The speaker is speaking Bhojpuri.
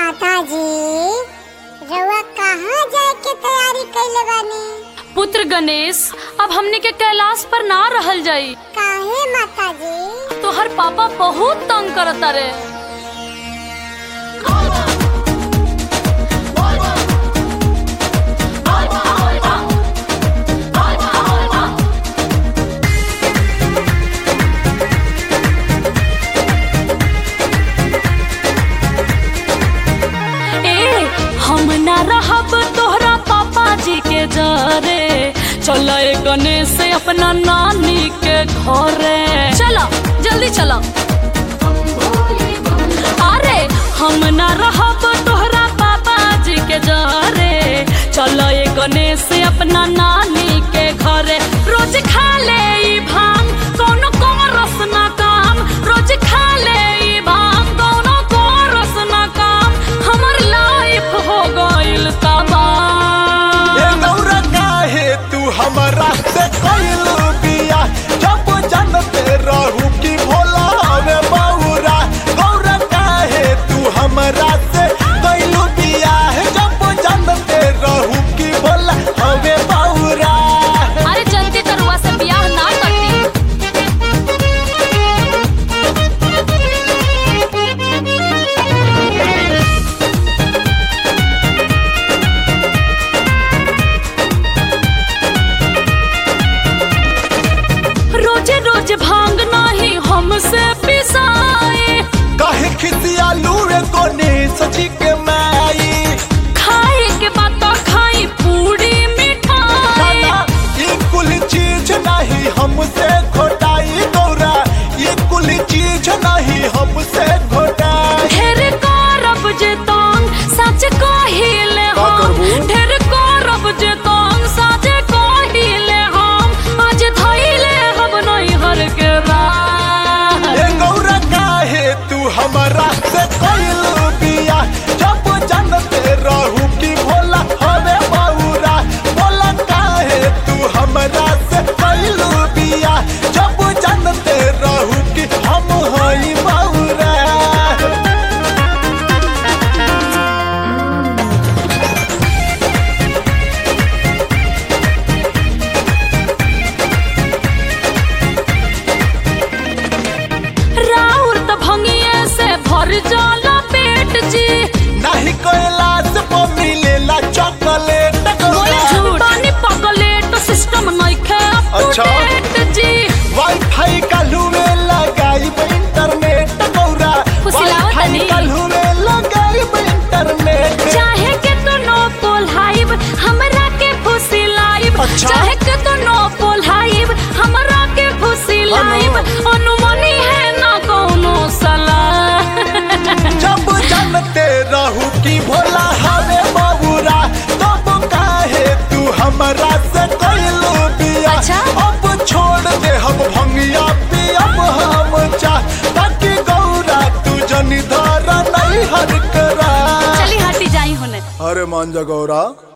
माता जी रउआ कहाँ जाए के तैयारी कैले बानी पुत्र गणेश अब हमने के कैलाश पर ना रहल जाई काहे माता जी तोहर पापा बहुत तंग करता रे ए हम ना रहब तोहरा पापा जी के जरे चल गणेश अपना नानी के घरे चलो जल्दी चलो अरे हम ना रहब तोहरा पापा जी के जरे चल गणेश अपना नानी के घरे रोज खा ले ई भांग कोनो कोरस ना काम रोज खा ले ई भांग कोनो कोरस ना काम हमर लाइफ हो गइल तबाह ए गौरा काहे तू हमरा से कइल बिया जब जानते रहू कि भोला हवे बौरा गौरा काहे तू हमरा से कइल बिया जब जानते रहू कि भोला हवे बौरा अरे जल्दी तरुआ से बियाह ना करती रोजे रोज भांग नाही हमसे पिसाए काहे खिसियालू रे कोने सची के माई खाए के बाद तो खाई पूरी मिठाई खाना ये कुल चीज नहीं हमसे घोटाई गौरा ये कुल चीज नहीं हमसे घोटाई ढेर करब जे तंग सच कहिले का हम करबू? ढेर करब जे तंग सच कहिले हम आज धइले हम नहीं हर के राह ए गौरा काहे तू हमरा से कइल बिया जब जानते रहू कि भोला हवे बौरा बोला काहे तू हमरा से कइल बिया जब जानते रहू कि हम हई बौरा राउर त भंगिए से भर जाला पेट जी नहीं कैलाश पर मिलेला चॉकलेट बोले झूठ पानी पगलेट सिस्टम नइखे अच्छा। अपडेट जी वाईफाई काल्हू में लगाइब इंटरनेट गौरा फुसिलावत वाईफाई नहीं। काल्हू में लगाइब इंटरनेट चाहे के तो नो पोल्हाइब हमरा के फुसी लाइब अच्छा। चाहे के तो नो पोल्हाइब हमरा के फुसी लाइब अनुमनी है ना कोनो सलाह जब जानते रहू कि भोला हवे बबुरा तब काहे तू हमरा से कइलू बिया अच्छा। अब छोड़ दे हम भंगिया पियब हम चा ताकि गौरा तू जनी धरा नहीं हर करा चली हटी जाई होने अरे मान जा गौरा